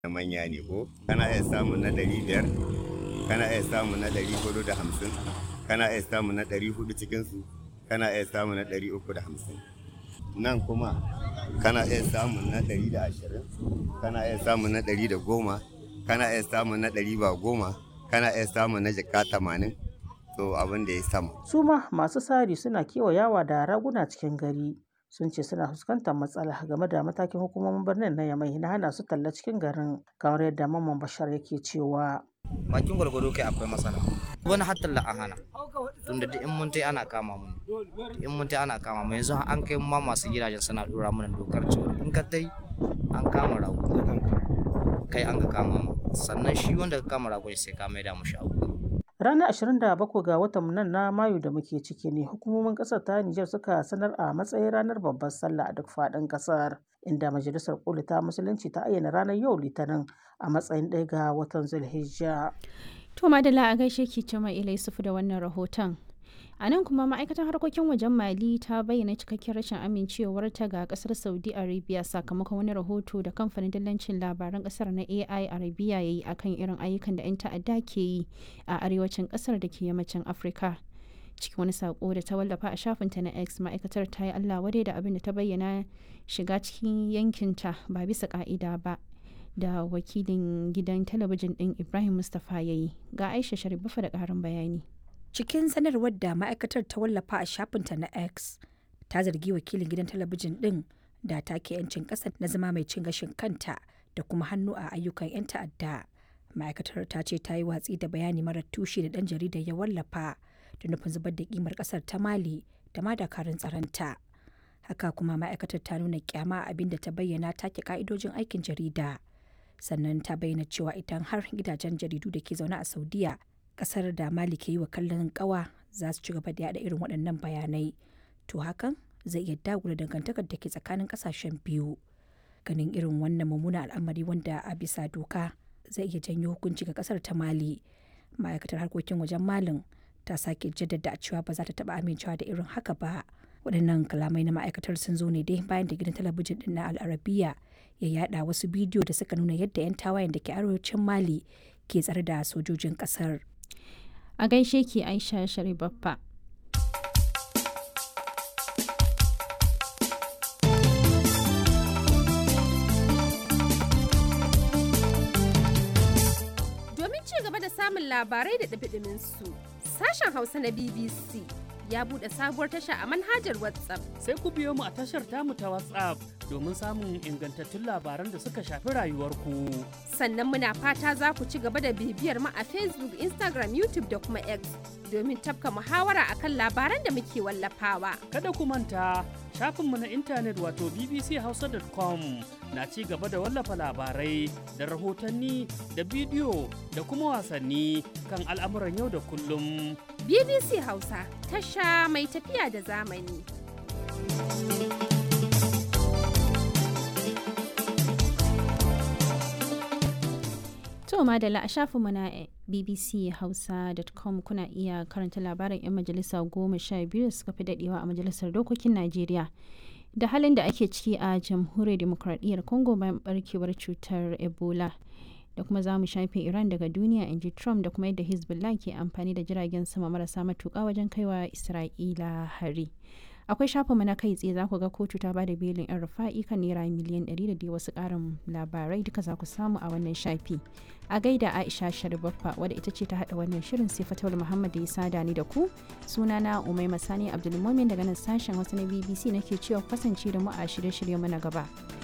na manya ne ko kana iya samun na ɗari biyar kana iya samun na ɗari hudu da hamsin kana iya samun na ɗari hudu cikinsu kana iya samun na ɗari uku da hamsin nan kuma kana iya samun na ɗari da ashirin kana iya samun na ɗari da goma kana iya samun na ɗari ba goma kana iya samun na jaka tamanin to abin da ya sama Su ma masu sari suna kewayawa da raguna cikin gari. Sun ce suna fuskantar matsala game da matakin hukumomin birnin na Yamai na hana su talla cikin garin kamar yadda Mamman Bashar yake cewa. bakin gwargwado kai akwai matsala wani har talla an hana tunda duk in mun tai ana kama mu in mun tai ana kama mu yanzu an kai ma masu gidajen suna dora mana dokar cewa in ka tai an kama rago kai an ka kama mu sannan shi wanda ka kama rago sai ka maida mu shago Ranar 27 ga watan nan na Mayu da muke ciki ne hukumomin ƙasar ta Nijar suka sanar a matsayin ranar babbar sallah a duk faɗin ƙasar inda majalisar koli ta musulunci ta ayyana ranar yau litinin a matsayin ɗaya ga watan Zulhijja. To Madalla a gaishe ki Cima Ila Yusufu da wannan rahoton. A nan kuma ma'aikatar harkokin wajen Mali ta bayyana cikakken rashin amincewarta ga kasar Saudi Arabia sakamakon wani rahoto da kamfanin dillancin labaran kasar na AI Arabia ya yi akan irin ayyukan da 'yan ta'adda ke yi a arewacin kasar da ke yammacin Afirka. Cikin wani sako da ta wallafa a shafinta na X ma'aikatar ta yi Allah wadai da abin da ta bayyana shiga cikin yankinta ba bisa ka'ida ba. da wakilin gidan talabijin ɗin Ibrahim Mustapha ya yi ga Aisha Sharifafa da ƙarin bayani. Cikin sanarwar da ma'aikatar ta wallafa a shafinta na X, ta zargi wakilin gidan talabijin ɗin da take 'yancin ƙasa na zama mai cin gashin kanta da kuma hannu a ayyukan 'yan ta'adda. Ma'aikatar ta ce ta yi watsi da bayani marar tushe da ɗan jaridar ya wallafa da nufin zubar da kimar ƙasar ta Mali da ma dakarun tsaronta. Haka kuma ma'aikatar ta nuna kyama abin da ta bayyana take ka'idojin aikin jarida. Sannan ta bayyana cewa idan har gidajen jaridu da ke zaune a Saudiya kasar da mali ke yi wa kallon kawa za su ci gaba da yada irin waɗannan bayanai to hakan zai iya dagula dangantakar da ke tsakanin ƙasashen biyu ganin irin wannan mummunan al'amari wanda a bisa doka zai iya janyo hukunci ga ƙasar ta mali ma'aikatar harkokin wajen malin ta sake jaddada cewa ba za ta taɓa amincewa da irin haka ba waɗannan kalamai na ma'aikatar sun zo ne dai bayan da gidan talabijin ɗin na al'arabiya ya yada wasu bidiyo da suka nuna yadda 'yan tawayen da ke arewacin mali ke tsare da sojojin ƙasar A gaishe ki Aisha Sharibaffa. Domin ci gaba da samun labarai da ɗabiɗimin su, sashen Hausa na BBC ya buɗe sabuwar tasha a manhajar WhatsApp. Sai ku biyo mu a tashar tamu ta WhatsApp domin samun ingantattun labaran da suka shafi rayuwarku. Sannan muna fata za ku ci gaba da bibiyar mu a Facebook, Instagram, YouTube da kuma X domin tafka muhawara akan labaran da muke wallafawa. Kada ku manta shafinmu na intanet wato bbchausa.com na ci gaba da wallafa labarai da rahotanni da bidiyo da kuma wasanni kan al'amuran yau da kullum. BBC Hausa tasha mai tafiya da zamani. To madalla a shafinmu na bbchausa.com kuna iya karanta labarin 'yan majalisa goma sha biyu da suka fi dadewa a majalisar dokokin Najeriya. Da halin da ake ciki a jamhuriyar demokradiyyar Congo bayan barkewar cutar Ebola. Da kuma za mu shafe Iran daga duniya in ji Trump da kuma yadda Hezbollah ke amfani da jiragen sama marasa matuƙa wajen kaiwa Isra'ila hari. akwai shafinmu na kai tsaye za ku ga kotu ta bada belin yan rufa'i kan naira miliyan 100 da dai wasu karin labarai duka za ku samu a wannan shafi a gaida aisha sharibaffa wadda ita ce ta hada wannan shirin sai fatawar muhammad ya sada ni da ku sunana umai masani abdulmumin daga nan sashen wasu na bbc nake cewa kasance da mu a shirye-shirye mana gaba